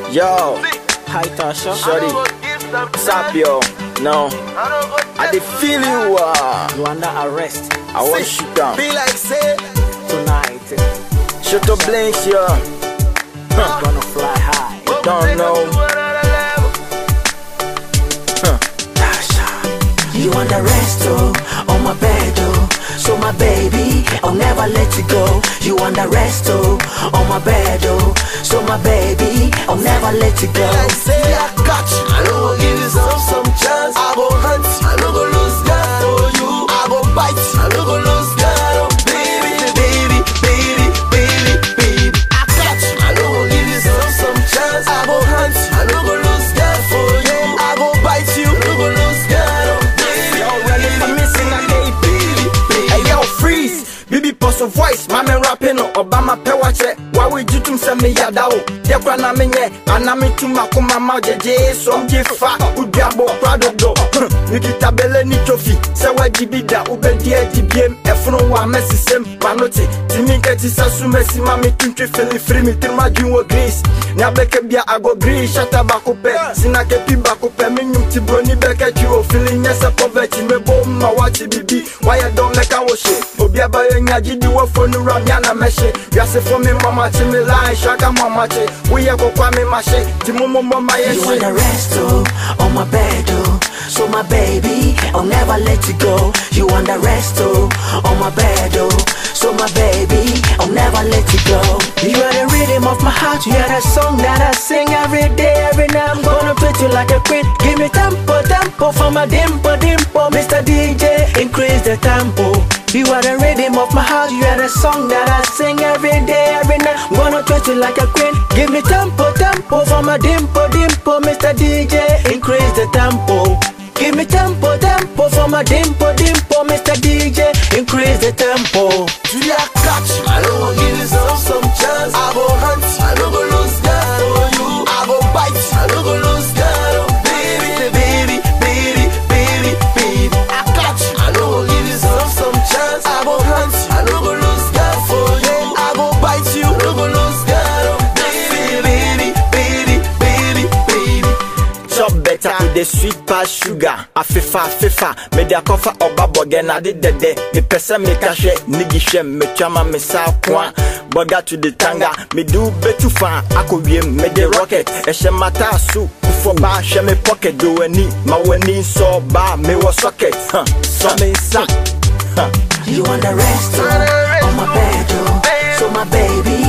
Yo, Hi Tasha. shorty, stop yo. No, I dey feel you. Uh, You under arrest I want shoot down. Be like say, tonight. Shut up, blinks, yo. I'm gonna fly high. Don't know. You on the rest, oh, on my bed, oh. So my baby, I'll never let you go. You on the rest, oh, on my bed, oh. So my baby, I'll never let you go. like say I got you. I no go give you some some chance. I go hunt, I no go lose God for you. I go bite, I no go lose God. Oh baby, baby, baby, baby, baby. I got you. I no go give you some some chance. I go hunt, I no go lose God for you. I go bite you, no go lose God. Oh baby, Yo, ready for missing a day, baby. Hey, yo, freeze. Bibi post of voice, mame rapping no Obama pe wache. Wa we jutum se me yada o. De kwa na me nye, ana me tuma kuma ma jeje so mje fa. Udiabo prado do. Nikita bele ni tofi. Se wa jibida ube die dibiem. Efunu wa mesi sem panote. Timi keti sa su mesi mami tuntwe fili free mi tirma jinwo grease. Nya beke bia ago grease shata bako pe. Sina kepi bako pe mi nyum ti broni beke chi o feeling nyese poverty me bo ma wachi bibi. Why don't make a wash Obi abaye nya jidi wo fonu ram ya na meshe. Yase for me mama chi me line shaka mama che. We ye go kwa me mashe. Ti mo mo mama ye You on she. the rest, oh, on my bed, oh. So my baby, I'll never let you go. You on the rest, oh, on my bed, oh. So my baby, I'll never let you go. You are the rhythm of my heart. You are the song that I sing every day, every night. I'm gonna treat you like a queen. Give me tempo, tempo for my dimple, dimple. Mr. DJ, increase the tempo. You are the rhythm of my heart. You are the song that I sing every day, every night. I'm gonna treat you like a queen. Give me tempo, tempo for my dimple, dimple. Mr. DJ, increase the tempo. Give me tempo, tempo for my dimple, dimple. Mr. DJ, increase the tempo. Julia got you. I no go give you some some chance. I go hunt, I no go lose God for you. I go bite, I no go lose God. Oh baby, baby, baby, baby, baby. I got you. I no go give you some some chance. I go hunt, I no go lose God for you. I go bite you, no go lose God. Oh baby, baby, baby, baby, baby. Chop better with the sweet past sugar. Afifa, afifa. Me de akofa oba boge na de dede. Me pesa me kashe, nigi she me chama me sa kwa. Boga to the tanga. Me do betu fa. Ako wie me de rocket. Eshe mata su. Ufo ba she me pocket. Do any. Ma weni so ba me wa socket. Huh. So me sa. Huh. You on the rest, oh, on my bed, oh. So my baby,